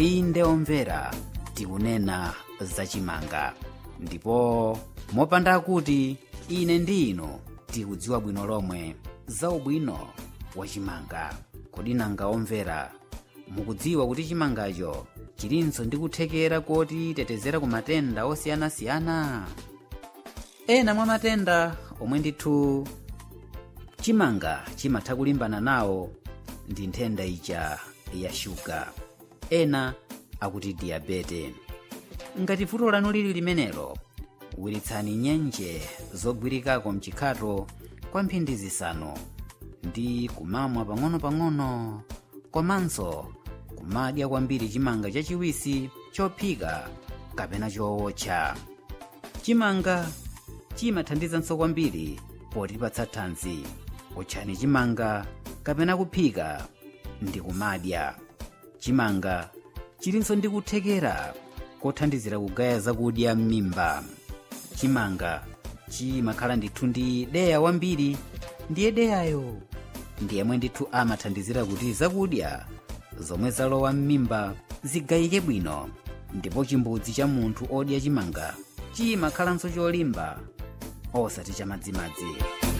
inde omvera tikunena zachimanga ndipo mopanda kuti ine ndi inu tikudziwa bwino lomwe za ubwino wa chimanga kodi nanga omvera mukudziwa kuti chimangacho chilinso ndi kuthekera koti tetezera ku matenda osiyanasiyana ena mwa matenda omwe ndithu chimanga chimatha kulimbana nawo ndi nthenda ija ya shuga ena akuti diyabete ngati vuto lanu lili limenelo wiritsani nyenje zogwirikako mchikhato kwa mphindi zisanu ndi kumamwa pang'ono-pang'ono komanso kumadya kwambiri chimanga chachiwisi chophika kapena chowotcha chimanga chimathandizanso kwambiri potipatsa thanzi otchani chimanga kapena kuphika ndi kumadya chimanga chilinso ndi kuthekera kothandizira kugaya zakudya m'mimba chimanga chimakhala ndithu ndi deya wambiri ndiye deyayo ndi yemwe ndithu amathandizira kuti zakudya zomwe zalowa m'mimba zigayike bwino ndipo chimbudzi cha munthu odya chimanga chimakhalanso cholimba osati chamadzimadzi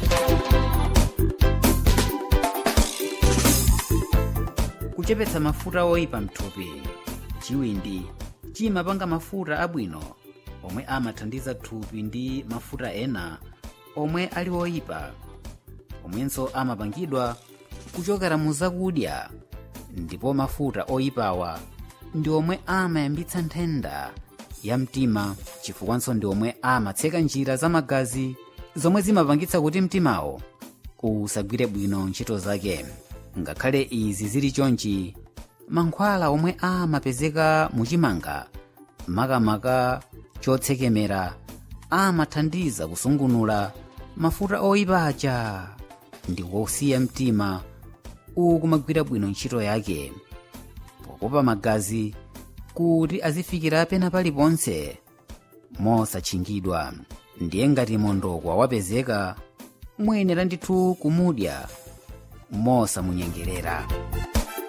kuchepetsa mafuta oyipa mthupi chiwindi chimapanga mafuta abwino omwe amathandiza thupi ndi mafuta ena omwe ali oyipa omwenso amapangidwa kuchokera mu zakudya ndipo mafuta oyipawa ndi omwe amayambitsa nthenda ya mtima chifukwanso ndi omwe amatseka njira za magazi zomwe zimapangitsa kuti mtimawo usagwire bwino ntchito zake ngakhale izi zili chonchi mankhwala omwe amapezeka muchimanga makamaka chotsekemera amathandiza kusungunula mafuta oyipa aja ndi wosiya mtima ukumagwira bwino ntchito yake pokopa magazi kuti azifikira pena paliponse mosatchingidwa ndiye ngati mondokwa wapezeka muyenera ndithu kumudya mosamunyengerera